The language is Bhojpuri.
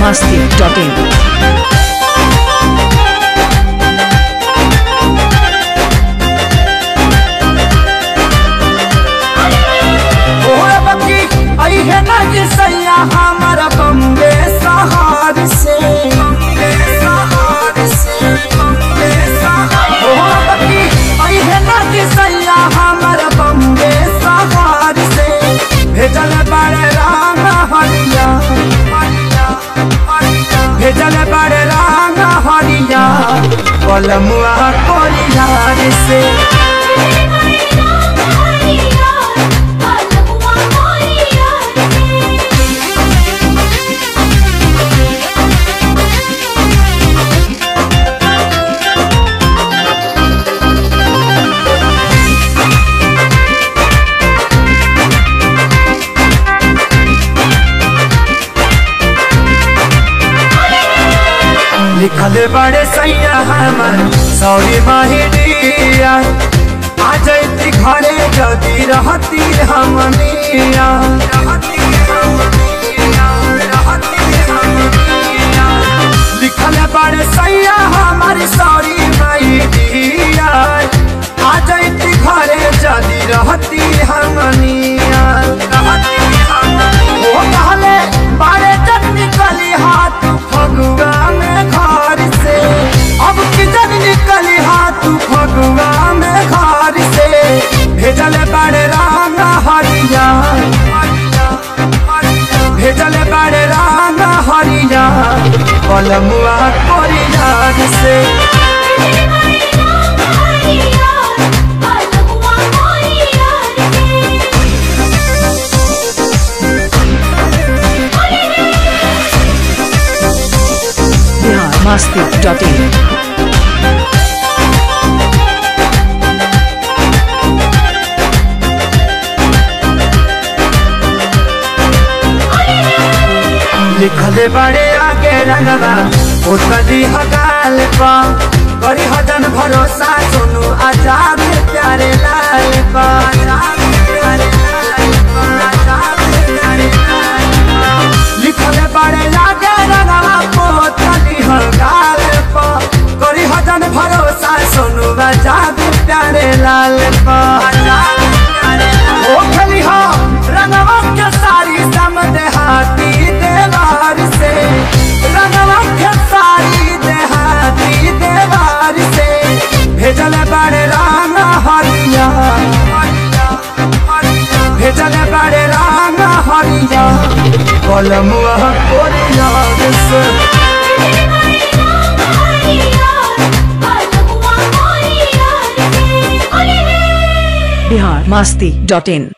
masti.in. ओए बकी आई है ना कि सैया हमारा बम्बे सहार से बम्बे सहार से बम्बे सहार ओए बकी आई है ना कि सैया हमारा बम्बे सहार से भेजल बड़े राम हरिया हरिया हरिया भेजल बड़े राम हरिया कलमुआ कोरियार से लिखल बड़े सैया हमर सौरी माहिरिया आ जैती घरे जदी रहती हमनिया लिखल बड़े सैया हमर सौरी माहिरिया आ जैती घरे जदी रहती हमनिया ओ कहले बारे जन निकली हाथ फगुआ में घर से अब की जन निकली हाथ फगुआ में घर से भेजल बड़े राम हरिया भेजल बड़े राम हरिया कलमुआ कोरिया से Bihar masti.in. लिखले बड़े आगे रंगवा उतरी हगाल पा करी हजन भरोसा सुनु आजाद प्यारे लाल पा आजाद प्यारे लाल पा, आजाद प्यारे लाल पा। लिखले बड़े आगे रंगवा उतरी हगाल पा करी हजन भरोसा सुनु आजाद प्यारे लाल पा आजाद प्यारे लाल ओ खली हो रंगवा के सारी समझ हाथी देवार से रंगवा के सारी देहाती देवार से भेजल बड़े राम हरिया भेजल बड़े राम हरिया कलमुआ कोरिया से Bihar masti.in.